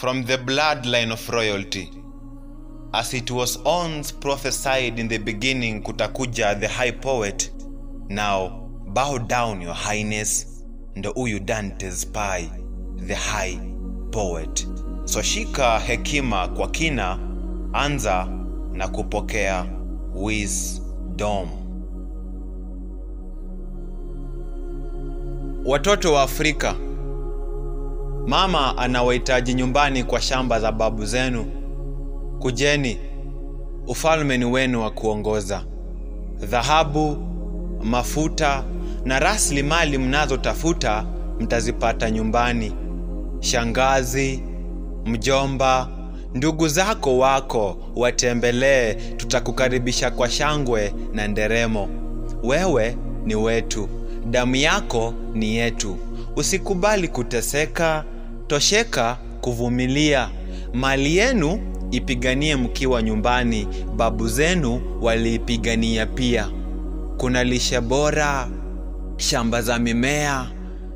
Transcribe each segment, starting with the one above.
from the bloodline of royalty. As it was once prophesied in the beginning kutakuja the high poet, now bow down your highness, ndo huyu Dante Spy, the high poet. So shika hekima kwa kina, anza na kupokea wisdom. Watoto wa Afrika, mama anawahitaji nyumbani kwa shamba za babu zenu. Kujeni, ufalme ni wenu wa kuongoza. Dhahabu, mafuta na rasilimali mnazotafuta mtazipata nyumbani. Shangazi, mjomba, ndugu zako wako watembelee, tutakukaribisha kwa shangwe na nderemo. Wewe ni wetu, damu yako ni yetu. Usikubali kuteseka, tosheka kuvumilia. Mali yenu ipiganie mkiwa nyumbani, babu zenu waliipigania pia. Kuna lishe bora, shamba za mimea,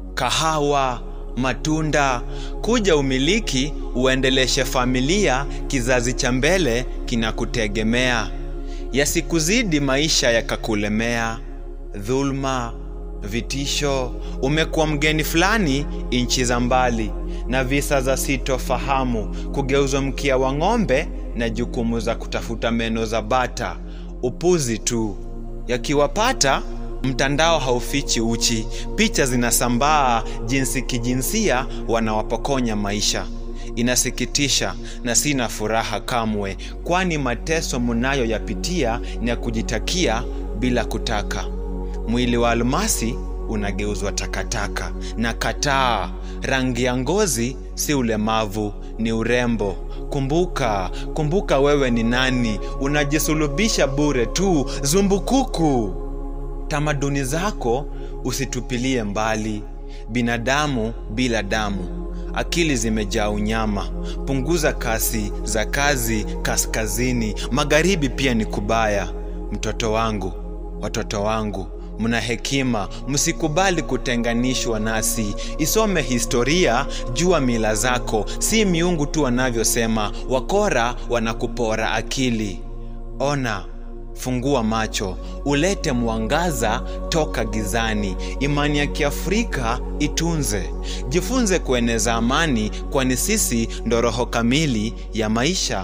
kahawa, matunda. Kuja umiliki, uendeleshe familia, kizazi cha mbele kinakutegemea. Yasikuzidi maisha yakakulemea, dhulma, vitisho. Umekuwa mgeni fulani nchi za mbali, na visa za sitofahamu, kugeuzwa mkia wa ng'ombe na jukumu za kutafuta meno za bata. Upuzi tu. Yakiwapata, mtandao haufichi uchi, picha zinasambaa jinsi kijinsia wanawapokonya maisha. Inasikitisha na sina furaha kamwe, kwani mateso mnayoyapitia ni ya kujitakia bila kutaka. Mwili wa almasi unageuzwa takataka. Na kataa, rangi ya ngozi si ulemavu, ni urembo. Kumbuka, kumbuka wewe ni nani, unajisulubisha bure tu, zumbukuku. Tamaduni zako usitupilie mbali. Binadamu bila damu, akili zimejaa unyama. Punguza kasi za kazi kaskazini, magharibi pia ni kubaya. Mtoto wangu, watoto wangu, mna hekima, msikubali kutenganishwa nasi. Isome historia, jua mila zako, si miungu tu wanavyosema. Wakora wanakupora akili. Ona, fungua macho, ulete mwangaza toka gizani. Imani ya Kiafrika itunze, jifunze kueneza amani, kwani sisi ndo roho kamili ya maisha.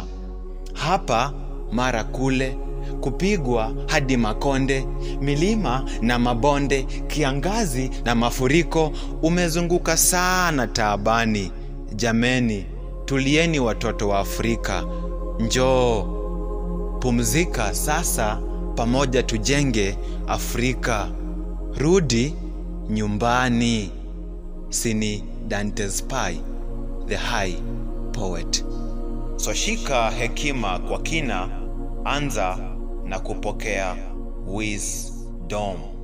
Hapa mara kule kupigwa hadi makonde, milima na mabonde, kiangazi na mafuriko, umezunguka sana taabani. Jameni, tulieni watoto wa Afrika, njoo pumzika sasa, pamoja tujenge Afrika. Rudi nyumbani. Sini Dante Spy, the high poet. So shika hekima kwa kina, anza na kupokea wisdom.